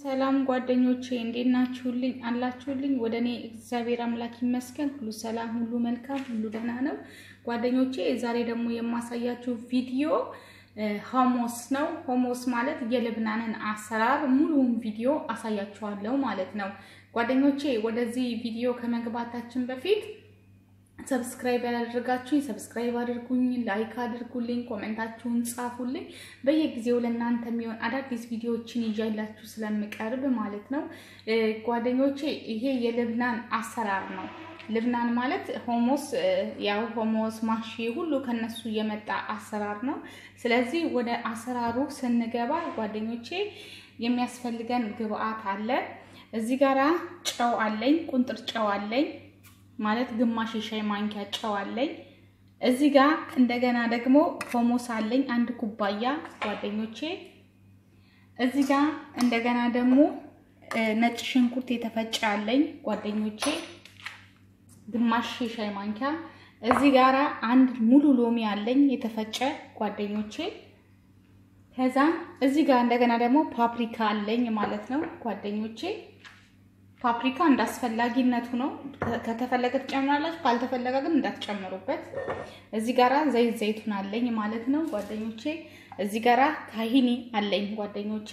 ሰላም ጓደኞቼ እንዴት ናችሁልኝ? አላችሁልኝ? ወደ እኔ እግዚአብሔር አምላክ ይመስገን ሁሉ ሰላም፣ ሁሉ መልካም፣ ሁሉ ደህና ነው። ጓደኞቼ ዛሬ ደግሞ የማሳያችሁ ቪዲዮ ሆሞስ ነው። ሆሞስ ማለት የልብናንን አሰራር ሙሉውን ቪዲዮ አሳያችኋለሁ ማለት ነው። ጓደኞቼ ወደዚህ ቪዲዮ ከመግባታችን በፊት ሰብስክራይብ ያላደረጋችሁኝ ሰብስክራይብ አድርጉኝ፣ ላይክ አድርጉልኝ፣ ኮሜንታችሁን ጻፉልኝ። በየጊዜው ለእናንተ የሚሆን አዳዲስ ቪዲዮዎችን ይዣላችሁ ስለምቀርብ ማለት ነው። ጓደኞቼ ይሄ የልብናን አሰራር ነው። ልብናን ማለት ሆሞስ ያው ሆሞስ ማሺ ሁሉ ከነሱ የመጣ አሰራር ነው። ስለዚህ ወደ አሰራሩ ስንገባ ጓደኞቼ የሚያስፈልገን ግብአት አለ። እዚህ ጋራ ጨው አለኝ፣ ቁንጥር ጨው አለኝ ማለት ግማሽ የሻይ ማንኪያ ጨው አለኝ። እዚህ ጋር እንደገና ደግሞ ሆሞስ አለኝ አንድ ኩባያ ጓደኞቼ። እዚህ ጋር እንደገና ደግሞ ነጭ ሽንኩርት የተፈጨ አለኝ ጓደኞቼ ግማሽ የሻይ ማንኪያ። እዚህ ጋር አንድ ሙሉ ሎሚ አለኝ የተፈጨ ጓደኞቼ። ከዛ እዚህ ጋር እንደገና ደግሞ ፓፕሪካ አለኝ ማለት ነው ጓደኞቼ። ፓፕሪካ እንዳስፈላጊነቱ ነው። ከተፈለገ ትጨምራላችሁ፣ ካልተፈለገ ግን እንዳትጨምሩበት። እዚህ ጋራ ዘይት ዘይቱን አለኝ ማለት ነው ጓደኞቼ። እዚህ ጋራ ታሂኒ አለኝ ጓደኞቼ።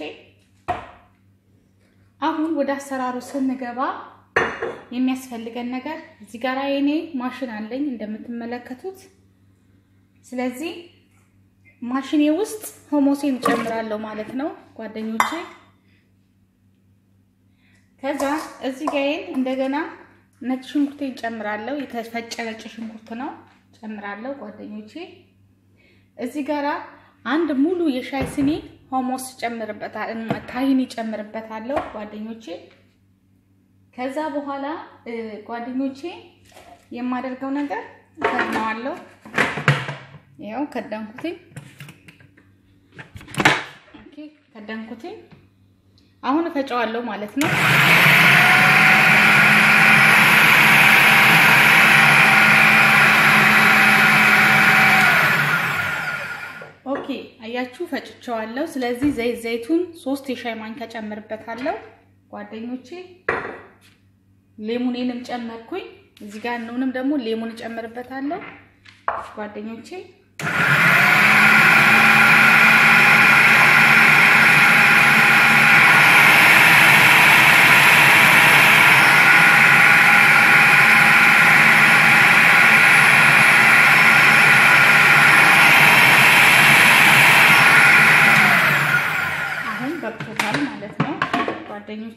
አሁን ወደ አሰራሩ ስንገባ የሚያስፈልገን ነገር እዚህ ጋራ የኔ ማሽን አለኝ እንደምትመለከቱት። ስለዚህ ማሽኔ ውስጥ ሆሞሴን እጨምራለሁ ማለት ነው ጓደኞቼ። ከዛ እዚህ ጋር እንደገና ነጭ ሽንኩርቴን ጨምራለሁ። የተፈጨ ነጭ ሽንኩርት ነው ጨምራለሁ ጓደኞቼ። እዚህ ጋራ አንድ ሙሉ የሻይ ስኒ ሆሞስ ጨምርበታለሁ፣ ታሂኒ ጨምርበታለሁ ጓደኞቼ። ከዛ በኋላ ጓደኞቼ የማደርገው ነገር ከድነዋለሁ። ያው ከደንኩትኝ። ኦኬ ከደንኩትኝ። አሁን እፈጨዋለሁ ማለት ነው። ኦኬ አያችሁ ፈጭቸዋለሁ። ስለዚህ ዘይት ዘይቱን ሶስት የሻይ ማንኪያ ጨምርበታለሁ ጓደኞቼ። ሌሙኔንም ጨመርኩኝ። እዚህ ጋር ነውንም ደግሞ ሌሙን ጨምርበታለሁ ጓደኞቼ። ጓደኞቼ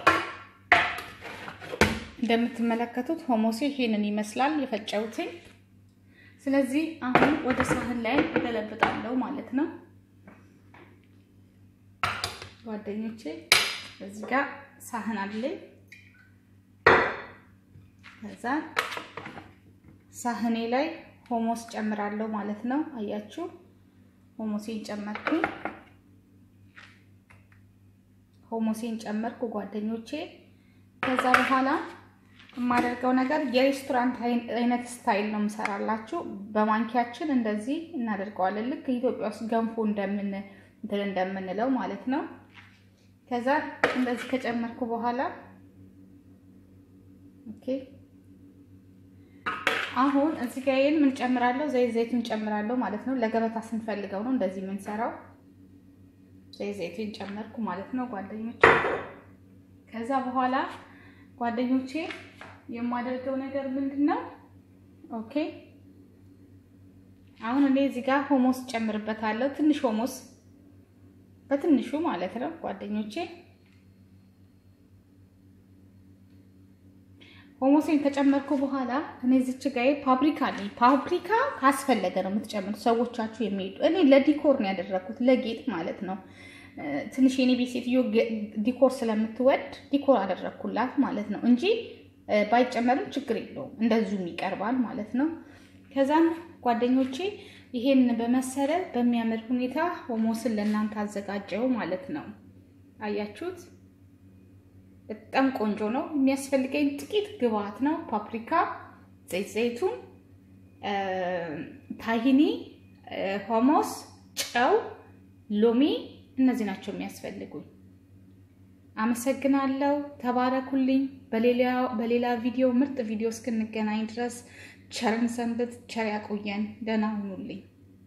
እንደምትመለከቱት ሆሞሴ ይሄንን ይመስላል የፈጨሁትኝ። ስለዚህ አሁን ወደ ሳህን ላይ እገለብጣለሁ ማለት ነው ጓደኞቼ። እዚህ ጋር ሳህን አለኝ። ከዛ ሳህኔ ላይ ሆሞስ ጨምራለሁ ማለት ነው። አያችሁ ሆሞሴን ጨመርኩኝ። ሆሞሴን ጨመርኩ ጓደኞቼ። ከዛ በኋላ የማደርገው ነገር የሬስቶራንት አይነት ስታይል ነው የምሰራላችሁ። በማንኪያችን እንደዚህ እናደርገዋለን፣ ልክ ኢትዮጵያ ውስጥ ገንፎ እንደምን እንትን እንደምንለው ማለት ነው። ከዛ እንደዚህ ከጨመርኩ በኋላ ኦኬ፣ አሁን እዚህ ጋር ይሄን ምን ጨምራለሁ? ዘይት ዘይቱን ጨምራለሁ ማለት ነው። ለገበታ ስንፈልገው ነው እንደዚህ የምንሰራው። ዘይት ዘይቱን ጨመርኩ ማለት ነው ጓደኞቼ። ከዛ በኋላ ጓደኞቼ የማደርገው ነገር ምንድን ነው? ኦኬ አሁን እኔ እዚህ ጋር ሆሞስ ጨምርበታለሁ። ትንሽ ሆሞስ በትንሹ ማለት ነው ጓደኞቼ። ሆሞሴን ከጨመርኩ በኋላ እኔ እዚች ጋር ፓፕሪካ አለኝ። ፓፕሪካ ካስፈለገ ነው የምትጨምሩት ሰዎቻችሁ የሚሄዱ። እኔ ለዲኮር ነው ያደረኩት ለጌጥ ማለት ነው። ትንሽ የኔ ቤት ሴትዮ ዲኮር ስለምትወድ ዲኮር አደረግኩላት ማለት ነው እንጂ ባይጨመርም ችግር የለውም እንደዚሁም ይቀርባል ማለት ነው። ከዛም ጓደኞቼ ይሄን በመሰለ በሚያምር ሁኔታ ሆሞስን ለእናንተ አዘጋጀው ማለት ነው። አያችሁት? በጣም ቆንጆ ነው። የሚያስፈልገኝ ጥቂት ግብአት ነው። ፓፕሪካ፣ ዘይት ዘይቱን፣ ታሂኒ፣ ሆሞስ፣ ጨው፣ ሎሚ እነዚህ ናቸው የሚያስፈልጉኝ። አመሰግናለሁ። ተባረኩልኝ። በሌላ ቪዲዮ ምርጥ ቪዲዮ እስክንገናኝ ድረስ ቸርን ሰንብት፣ ቸር ያቆየን። ደህና ሁኑልኝ።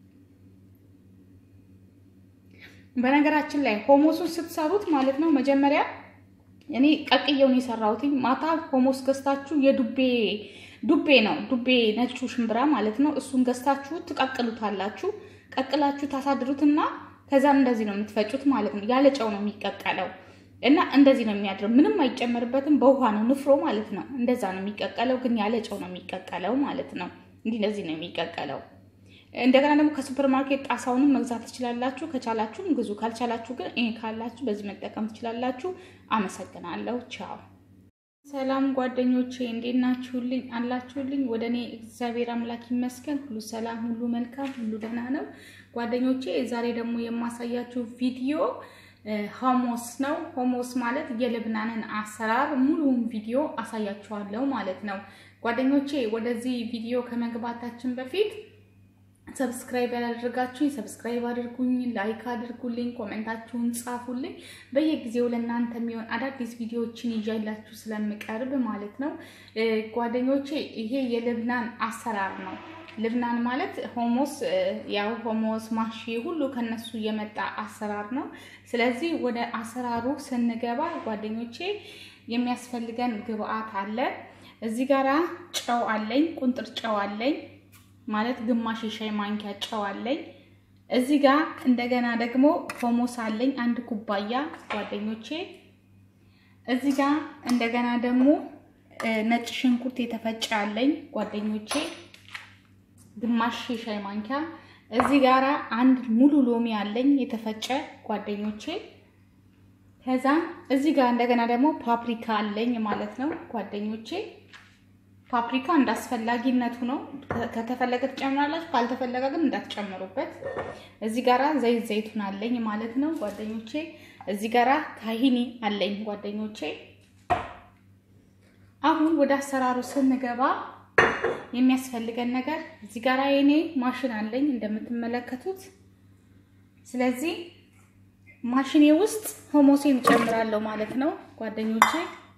በነገራችን ላይ ሆሞሱን ስትሰሩት ማለት ነው መጀመሪያ እኔ ቀቅየውን የሰራሁት ማታ ሆሞስ ገዝታችሁ የዱቤ ዱቤ ነው ዱቤ ነጩ ሽምብራ ማለት ነው። እሱን ገዝታችሁ ትቀቅሉታላችሁ። ቀቅላችሁ ታሳድሩትና ከዛም እንደዚህ ነው የምትፈጩት ማለት ነው። ያለ ጨው ነው የሚቀቀለው እና እንደዚህ ነው የሚያድረው። ምንም አይጨመርበትም። በውሃ ነው ንፍሮ ማለት ነው። እንደዛ ነው የሚቀቀለው፣ ግን ያለ ጨው ነው የሚቀቀለው ማለት ነው። እንዲህ እንደዚህ ነው የሚቀቀለው። እንደገና ደግሞ ከሱፐር ማርኬት ጣሳውንም መግዛት ትችላላችሁ። ከቻላችሁም ግዙ፣ ካልቻላችሁ ግን ይሄ ካላችሁ በዚህ መጠቀም ትችላላችሁ። አመሰግናለሁ። ቻው። ሰላም ጓደኞቼ እንዴት ናችሁልኝ? አላችሁልኝ? ወደ እኔ እግዚአብሔር አምላክ ይመስገን ሁሉ ሰላም፣ ሁሉ መልካም፣ ሁሉ ደህና ነው። ጓደኞቼ ዛሬ ደግሞ የማሳያችሁ ቪዲዮ ሆሞስ ነው። ሆሞስ ማለት የልብናንን አሰራር ሙሉውን ቪዲዮ አሳያችኋለሁ ማለት ነው። ጓደኞቼ ወደዚህ ቪዲዮ ከመግባታችን በፊት ሰብስክራይብ ያላደረጋችሁኝ ሰብስክራይብ አድርጉኝ፣ ላይክ አድርጉልኝ፣ ኮሜንታችሁን ጻፉልኝ። በየጊዜው ለእናንተ የሚሆን አዳዲስ ቪዲዮዎችን ይዣላችሁ ስለምቀርብ ማለት ነው። ጓደኞቼ ይሄ የልብናን አሰራር ነው። ልብናን ማለት ሆሞስ ያው ሆሞስ ማሺ ሁሉ ከነሱ የመጣ አሰራር ነው። ስለዚህ ወደ አሰራሩ ስንገባ ጓደኞቼ የሚያስፈልገን ግብአት አለ። እዚህ ጋራ ጨው አለኝ፣ ቁንጥር ጨው አለኝ ማለት ግማሽ የሻይ ማንኪያ ጨው አለኝ። እዚህ ጋር እንደገና ደግሞ ሆሞስ አለኝ አንድ ኩባያ ጓደኞቼ። እዚህ ጋር እንደገና ደግሞ ነጭ ሽንኩርት የተፈጨ አለኝ ጓደኞቼ ግማሽ የሻይ ማንኪያ። እዚህ ጋራ አንድ ሙሉ ሎሚ አለኝ የተፈጨ ጓደኞቼ። ከዛ እዚህ ጋር እንደገና ደግሞ ፓፕሪካ አለኝ ማለት ነው ጓደኞቼ። ፓፕሪካ እንዳስፈላጊነቱ ነው። ከተፈለገ ትጨምራላችሁ፣ ካልተፈለገ ግን እንዳትጨምሩበት። እዚህ ጋራ ዘይት ዘይቱን አለኝ ማለት ነው ጓደኞቼ። እዚህ ጋራ ካሂኒ አለኝ ጓደኞቼ። አሁን ወደ አሰራሩ ስንገባ የሚያስፈልገን ነገር እዚህ ጋራ የኔ ማሽን አለኝ እንደምትመለከቱት። ስለዚህ ማሽኔ ውስጥ ሆሞሴን እጨምራለሁ ማለት ነው ጓደኞቼ።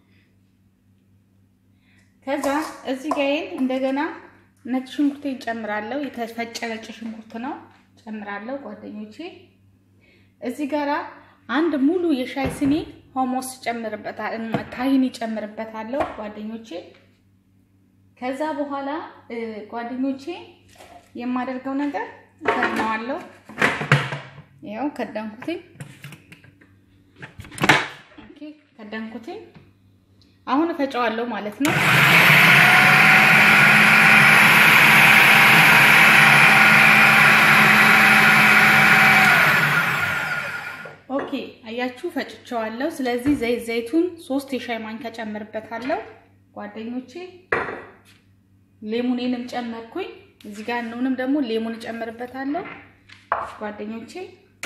ከዛ እዚህ ጋይን እንደገና ነጭ ሽንኩርት ጨምራለሁ። የተፈጨ ነጭ ሽንኩርት ነው ጨምራለሁ ጓደኞቼ። እዚህ ጋራ አንድ ሙሉ የሻይ ስኒ ሆሞስ ጨምርበታለሁ፣ ታሂኒ ጨምርበታለሁ ጓደኞቼ። ከዛ በኋላ ጓደኞቼ የማደርገው ነገር ከድነዋለሁ። ያው ከደንኩትኝ። ኦኬ ከደንኩትኝ። አሁን እፈጨዋለሁ ማለት ነው። ኦኬ አያችሁ ፈጭቸዋለሁ። ስለዚህ ዘይት ዘይቱን ሶስት የሻይ ማንኪያ ጨምርበታለሁ ጓደኞቼ። ሌሙኔንም ጨመርኩኝ። እዚህ ጋር ነውንም ደግሞ ሌሙን ጨምርበታለሁ ጓደኞቼ።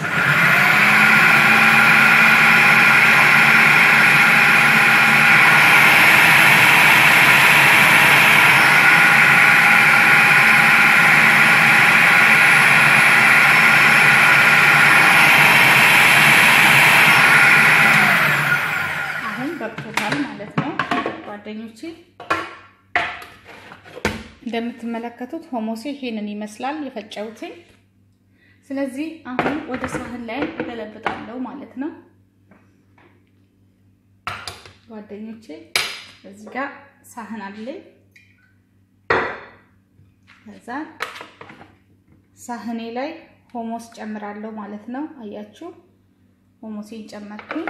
ጓደኞቼ እንደምትመለከቱት ሆሞሴ ይሄንን ይመስላል የፈጨሁትኝ። ስለዚህ አሁን ወደ ሳህን ላይ እገለብጣለሁ ማለት ነው ጓደኞቼ። እዚህ ጋር ሳህን አለኝ። ከዛ ሳህኔ ላይ ሆሞስ ጨምራለሁ ማለት ነው። አያችሁ ሆሞሴን ጨመርኩኝ።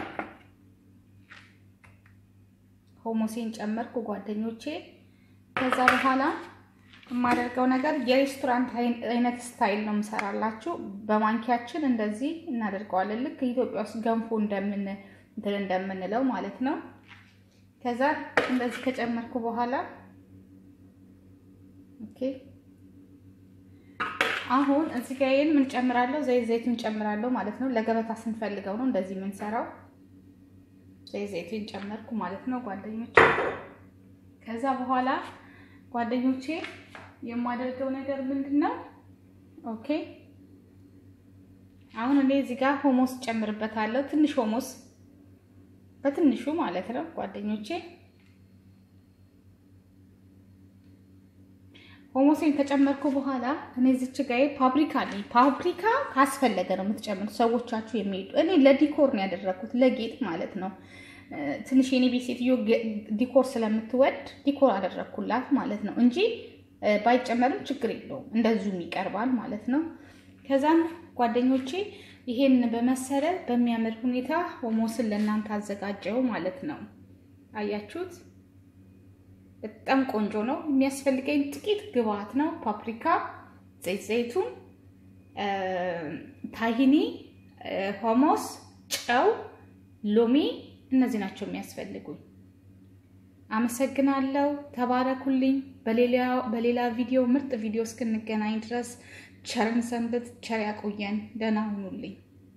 ሆሞሴን ጨመርኩ ጓደኞቼ። ከዛ በኋላ የማደርገው ነገር የሬስቶራንት አይነት ስታይል ነው የምሰራላችሁ። በማንኪያችን እንደዚህ እናደርገዋለን። ልክ ኢትዮጵያ ውስጥ ገንፎ እንደምን እንትን እንደምንለው ማለት ነው። ከዛ እንደዚህ ከጨመርኩ በኋላ ኦኬ። አሁን እዚህ ጋር ይሄን ምን ጨምራለሁ? ዘይት ዘይቱን ጨምራለሁ ማለት ነው። ለገበታ ስንፈልገው ነው እንደዚህ የምንሰራው። ዘይት ዘይቱን ጨመርኩ ማለት ነው ጓደኞቼ። ከዛ በኋላ ጓደኞቼ የማደርገው ነገር ምንድን ነው? ኦኬ አሁን እኔ እዚህ ጋር ሆሞስ ጨምርበታለሁ። ትንሽ ሆሞስ በትንሹ ማለት ነው ጓደኞቼ። ሆሞሴን ከጨመርኩ በኋላ እኔ ዝች ጋር ፓፕሪካ አለኝ። ፓፕሪካ ካስፈለገ ነው የምትጨምሩት ሰዎቻችሁ የሚሄዱ። እኔ ለዲኮር ነው ያደረግኩት ለጌጥ ማለት ነው። ትንሽ የኔ ቤት ሴትዮ ዲኮር ስለምትወድ ዲኮር አደረግኩላት ማለት ነው እንጂ ባይጨመርም ችግር የለውም እንደዚሁም ይቀርባል ማለት ነው። ከዛም ጓደኞቼ ይሄን በመሰለ በሚያምር ሁኔታ ሆሞስን ለእናንተ አዘጋጀው ማለት ነው። አያችሁት? በጣም ቆንጆ ነው። የሚያስፈልገኝ ጥቂት ግብአት ነው። ፓፕሪካ፣ ዘይት ዘይቱን፣ ታሂኒ፣ ሆሞስ፣ ጨው፣ ሎሚ እነዚህ ናቸው የሚያስፈልጉኝ። አመሰግናለሁ። ተባረኩልኝ። በሌላ ቪዲዮ ምርጥ ቪዲዮ እስክንገናኝ ድረስ ቸርን ሰንብት። ቸር ያቆየን። ደህና ሁኑልኝ።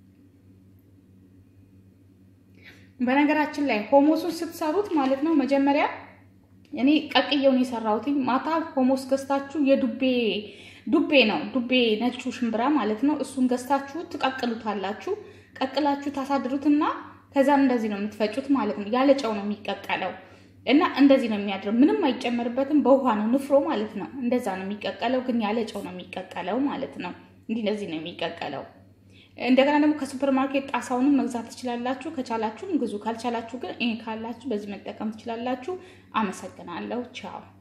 በነገራችን ላይ ሆሞሱን ስትሰሩት ማለት ነው መጀመሪያ እኔ ቀቅየውን የሰራሁትኝ ማታ ሆሞስ ገዝታችሁ የዱቤ ዱቤ ነው ዱቤ ነጩ ሽምብራ ማለት ነው። እሱን ገዝታችሁ ትቀቅሉታላችሁ። ቀቅላችሁ ታሳድሩትና ከዛም እንደዚህ ነው የምትፈጩት ማለት ነው። ያለ ጨው ነው የሚቀቀለው እና እንደዚህ ነው የሚያድረው። ምንም አይጨመርበትም። በውሃ ነው ንፍሮ ማለት ነው። እንደዛ ነው የሚቀቀለው፣ ግን ያለ ጨው ነው የሚቀቀለው ማለት ነው። እንዲህ እንደዚህ ነው የሚቀቀለው። እንደገና ደግሞ ከሱፐር ማርኬት ጣሳውንም መግዛት ትችላላችሁ። ከቻላችሁም ግዙ፣ ካልቻላችሁ ግን ይሄ ካላችሁ በዚህ መጠቀም ትችላላችሁ። አመሰግናለሁ። ቻው